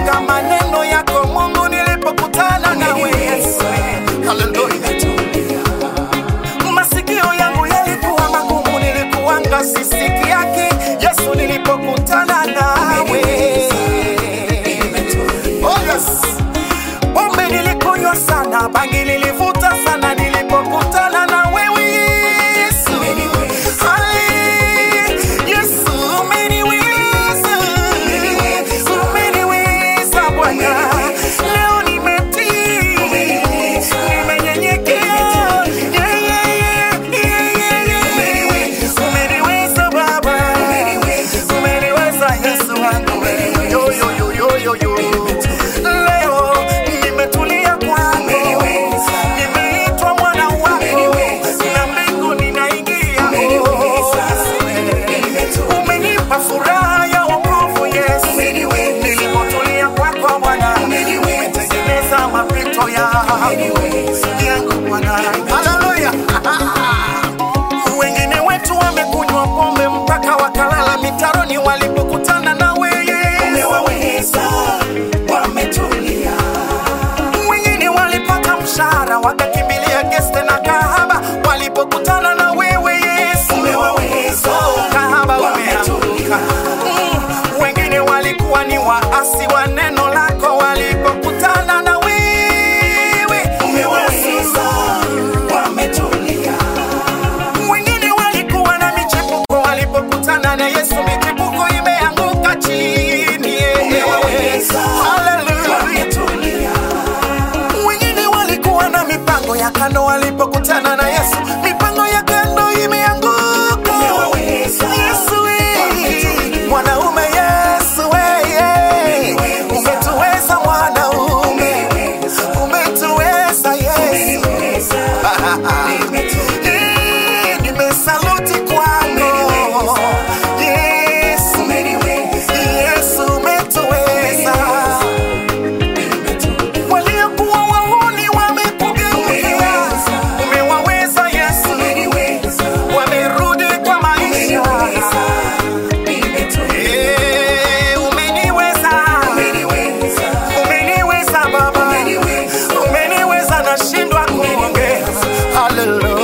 nilikumbuka maneno yako Mungu nilipokutana nawe Yesu. Haleluya. Masikio yangu yalikuwa magumu, nilikuwanga sisiki yake Yesu nilipokutana nawe. Oh yes. Pombe nilikunywa sana, bangi nilivuta sana nilipokutana na wewe Yesu. Ali, Yesu umeniweza. Umeniweza Bwana. Leo nimetii, nimenyenyekea. Yeah, yeah, yeah, yeah, yeah, yeah. Umeniweza Baba. Umeniweza Yesu wangu. Yo, yo, yo, yo, yo, yo. Leo nimetulia kwako, nimeitwa mwana wako, na mbingu ninaingia. Umenipa furaha ya wokovu Yesu, nilipotulia kwako Bwana, umetengeneza mapito yangu yangu Bwana. Haleluya! Wengine wetu wamekunywa pombe mpaka wakalala mitaroni walipokutana na wewe wengine walipata mshahara wakakimbilia geste na kahaba walipokutana na wewe Yesu. Oh, kahaba umeanguka. Mm, wengine walikuwa ni waasi wa neno lako walipokutana na wewe wengine walikuwa na michepuko walipokutana na Yesu, michepuko imeanguka chini. Hallelujah. Wengine walikuwa na mipango ya kando walipokutana na Yesu, mipango ya kando imeanguka. Yesu we, mwanaume Yesu we, yeah. umetuweza mwanaume, umetuweza Yesu. Eh, nimesaluti kwako Yesu, Yesu umetuweza waliokuwa wahuni wamekugeukia, umewaweza Yesu, wamerudi kwa maisha. Eh, umeniweza, umeniweza Baba, umeniweza, nashindwa kuongea. Haleluya.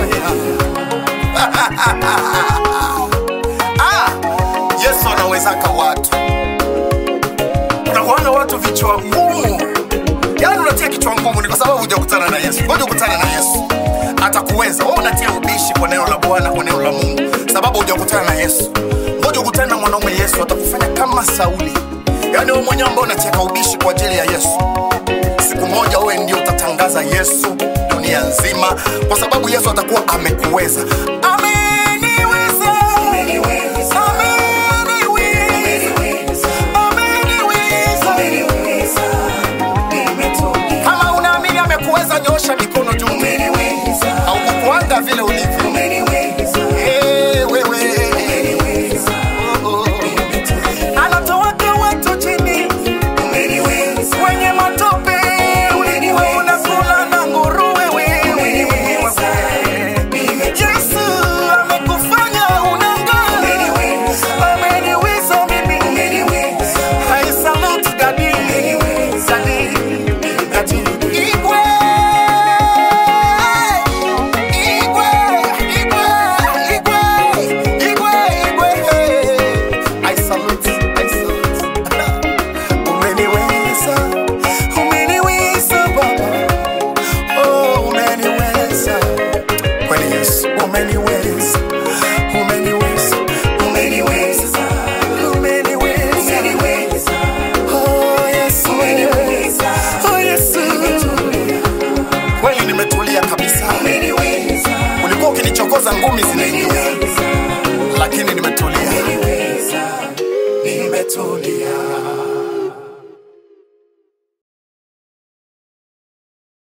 Ah, Yesu anawezaka watu unakuanga watu vichwa ngumu yaani unatia kichwa ngumu ni kwa sababu hujakutana na yesu ngoja ukutane na yesu atakuweza wewe unatia ubishi kwa neno la bwana kwa neno la mungu sababu hujakutana na yesu ngoja ukutane na mwanaume yesu atakufanya kama sauli yaani wewe mwenyewe ambao unacheka ubishi kwa ajili ya yesu siku moja wewe ndio utatangaza yesu dunia nzima kwa sababu yesu atakuwa amekuweza Ame